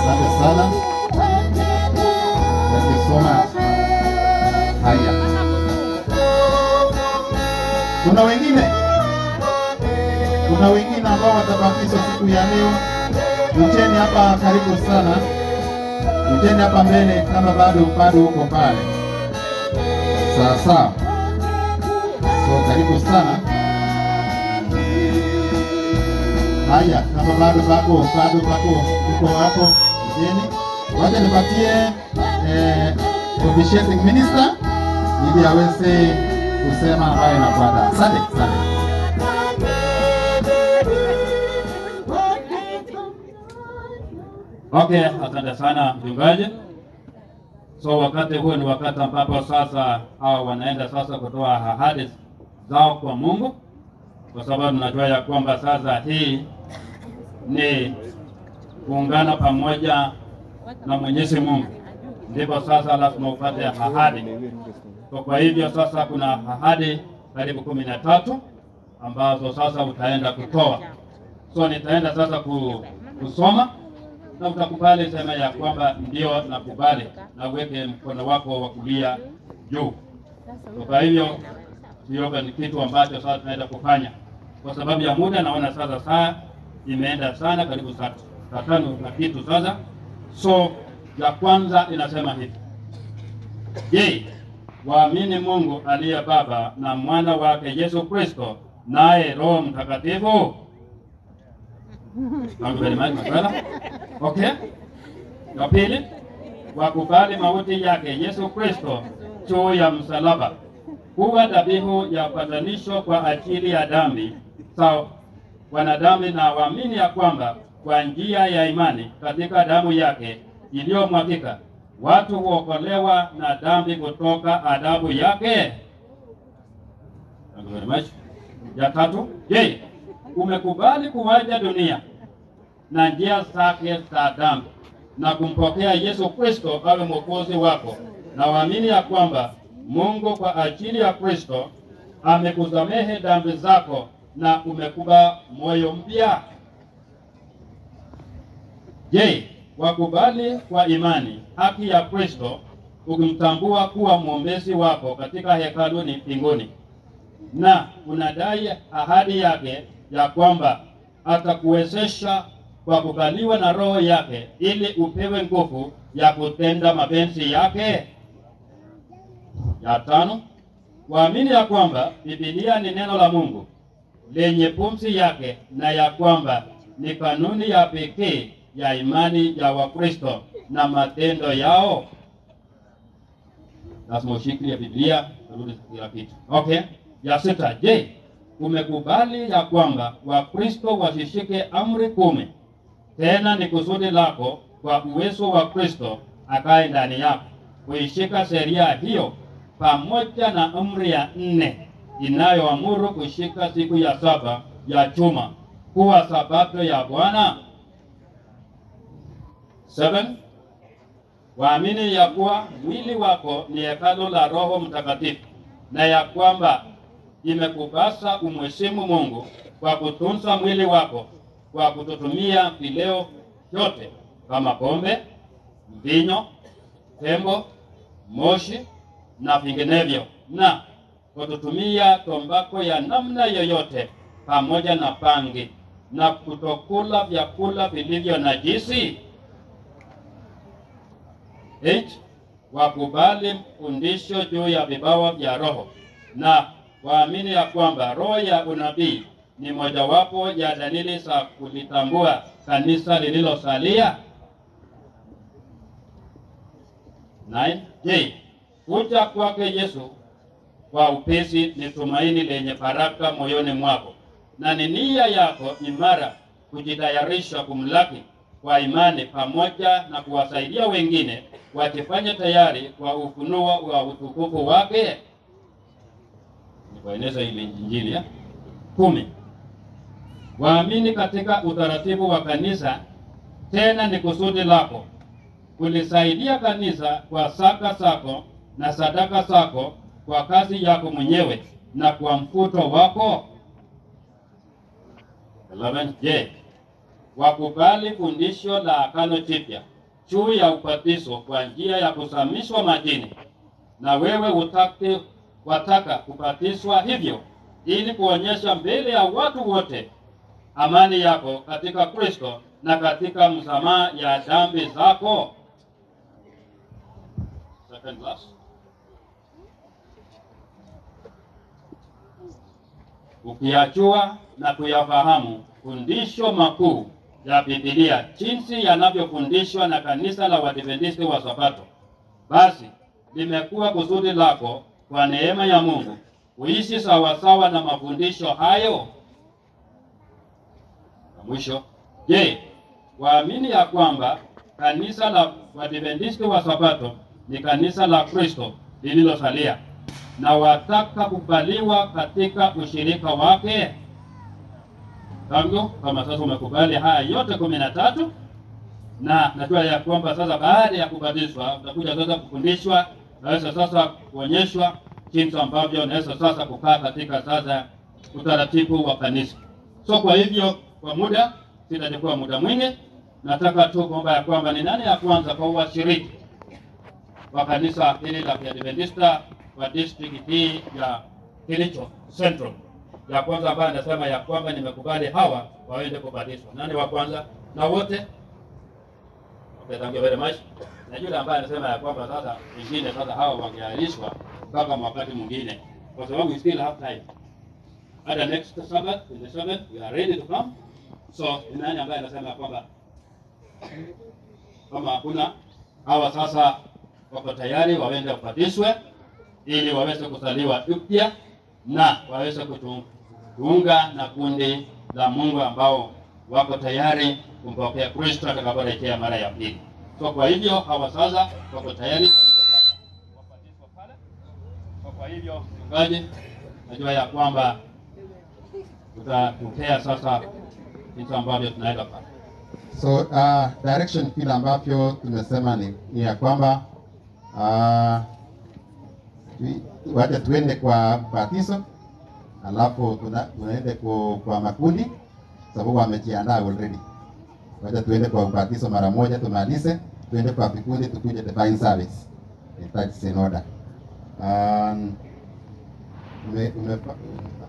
Asante sana. Thank you so much. Haya, kuna wengine, kuna wengine ambao watabakishwa siku ya leo. Mcheni hapa karibu sana, mcheni hapa mbele kama bado bado huko pale. Sawa sawa, so karibu sana. Haya, kama bado bako bado bako uko hapo mjini, wacha nipatie eh, officiating minister ili aweze kusema ambayo inafuata. Asante, asante. Okay, asante sana mchungaji. So wakati huu ni wakati ambapo sasa hawa wanaenda sasa kutoa ahadi zao kwa Mungu, kwa sababu tunajua ya kwamba sasa hii ni kuungana pamoja na Mwenyezi Mungu, ndipo sasa lazima upate ahadi. So kwa hivyo sasa kuna ahadi karibu kumi na tatu ambazo sasa utaenda kutoa. So nitaenda sasa ku, kusoma na utakubali sema ya kwamba ndio nakubali, na uweke mkono wako wa kulia juu. So kwa hivyo hiyo ni kitu ambacho sasa tunaenda kufanya. Kwa sababu ya muda, naona sasa saa imeenda sana, karibu saa saa tano na kitu sasa. So ya kwanza inasema hivi: Je, waamini Mungu aliye Baba na mwana wake Yesu Kristo naye Roho Mtakatifu? Thank you very much, my brother. Okay. Ya pili, wakubali mauti yake Yesu Kristo juu ya msalaba kuwa dhabihu ya upatanisho kwa ajili ya dhambi sawa wanadamu, na waamini ya kwamba kwa njia ya imani katika damu yake iliyomwagika watu huokolewa na dhambi kutoka adhabu yake. Thank you very much. Ya tatu, je, umekubali kuwaja dunia na njia zake za dhambi na kumpokea Yesu Kristo awe mwokozi wako, na waamini ya kwamba Mungu kwa ajili ya Kristo amekusamehe dhambi zako na umekuba moyo mpya. Je, wakubali kwa imani haki ya Kristo ukimtambua kuwa mwombezi wako katika hekaluni mbinguni, na unadai ahadi yake ya kwamba atakuwezesha kwa kukaliwa na Roho yake ili upewe nguvu ya kutenda mapenzi yake. Ya tano, waamini ya kwamba Biblia ni neno la Mungu lenye pumzi yake na ya kwamba ni kanuni ya pekee ya imani ya Wakristo na matendo yao. Lazima ushikilie Biblia, urudi kila kitu. Okay. Ya sita, je, umekubali ya kwamba Wakristo wasishike amri kumi? Tena ni kusudi lako kwa uwezo wa Kristo akae ndani yako kuishika sheria hiyo pamoja na amri ya nne inayoamuru kushika siku ya saba ya juma kuwa sabato ya Bwana. Seven, waamini ya kuwa mwili wako ni hekalu la Roho Mtakatifu na ya kwamba imekupasa umheshimu Mungu kwa kutunza mwili wako kwa kutotumia vileo vyote kama pombe, mvinyo, tembo, moshi na vinginevyo, na kutotumia tombako ya namna yoyote pamoja na pangi, na kutokula vyakula vilivyo najisi. Eight, wakubali fundisho juu ya vipawa vya Roho na waamini ya kwamba roho ya unabii ni mojawapo ya dalili za kulitambua kanisa lililosalia. Nine, je, kuja kwake Yesu kwa upesi ni tumaini lenye baraka moyoni mwako, na ni nia yako imara kujitayarisha kumlaki kwa imani pamoja na kuwasaidia wengine wakifanya tayari kwa ufunuo wa utukufu wake. Ni kueneza ile Injili ya kumi. Waamini katika utaratibu wa kanisa, tena ni kusudi lako kulisaidia kanisa kwa saka zako na sadaka zako kwa kazi yako mwenyewe na kwa mfuto wako. 11. Je, wakubali fundisho la Agano Jipya juu ya ubatizo kwa njia ya kusamishwa majini, na wewe utake wataka kubatizwa hivyo ili kuonyesha mbele ya watu wote amani yako katika Kristo na katika msamaha ya dhambi zako. Second verse. Ukiyajua na kuyafahamu fundisho makuu ya Biblia jinsi yanavyofundishwa na kanisa la Waadventisti wa Sabato, basi limekuwa kusudi lako kwa neema ya Mungu kuishi sawasawa na mafundisho hayo. Na mwisho, je, waamini ya kwamba kanisa la Waadventisti wa Sabato ni kanisa la Kristo lililosalia na wataka kukubaliwa katika ushirika wake? Tangu kama sasa umekubali haya yote kumi na tatu na najua ya kwamba sasa baada ya kubatizwa utakuja sasa kufundishwa, naweza sasa kuonyeshwa jinsi ambavyo unaweza sasa kukaa katika sasa utaratibu wa kanisa. So kwa hivyo, kwa muda sitachukua muda mwingi, nataka tu kuomba ya kwamba ni nani ya kwanza kwa washiriki wa kanisa hili la Kiadventista wa district hii ya Kilicho Central, ya kwanza ambaye anasema ya kwamba nimekubali hawa waende kubatizwa. Nani wa kwanza? Na wote Okay, thank you very much. Na yule ambaye anasema ya kwamba sasa wengine sasa hawa wangeahirishwa mpaka wakati mwingine, kwa sababu we still have time. Hata next Sabbath, in the seventh, we are ready to come. So ni nani ambaye anasema ya kwamba kama hakuna hawa sasa wako tayari waende wabatizwe ili waweze kuzaliwa upya na waweze kujiunga na kundi la Mungu ambao wako tayari kumpokea Kristo atakaporejea mara ya pili. So kwa hivyo hawa sasa wako tayari waende sasa wabatizwe pale. So kwa hivyo mchungaji, najua ya kwamba utatupea sasa jinsi ambavyo tunaenda pale. So uh, direction vile ambavyo tumesema ni, ni ya kwamba uh, tu- wacha tuende kwa batizo alafu tuna- tunaende kwa, kwa makundi sababu wamejiandaa already. Wacha tuende kwa ubatizo mara moja tumalize, tuende kwa vikundi tukuje divine service. If that's in order. Um, ume, ume,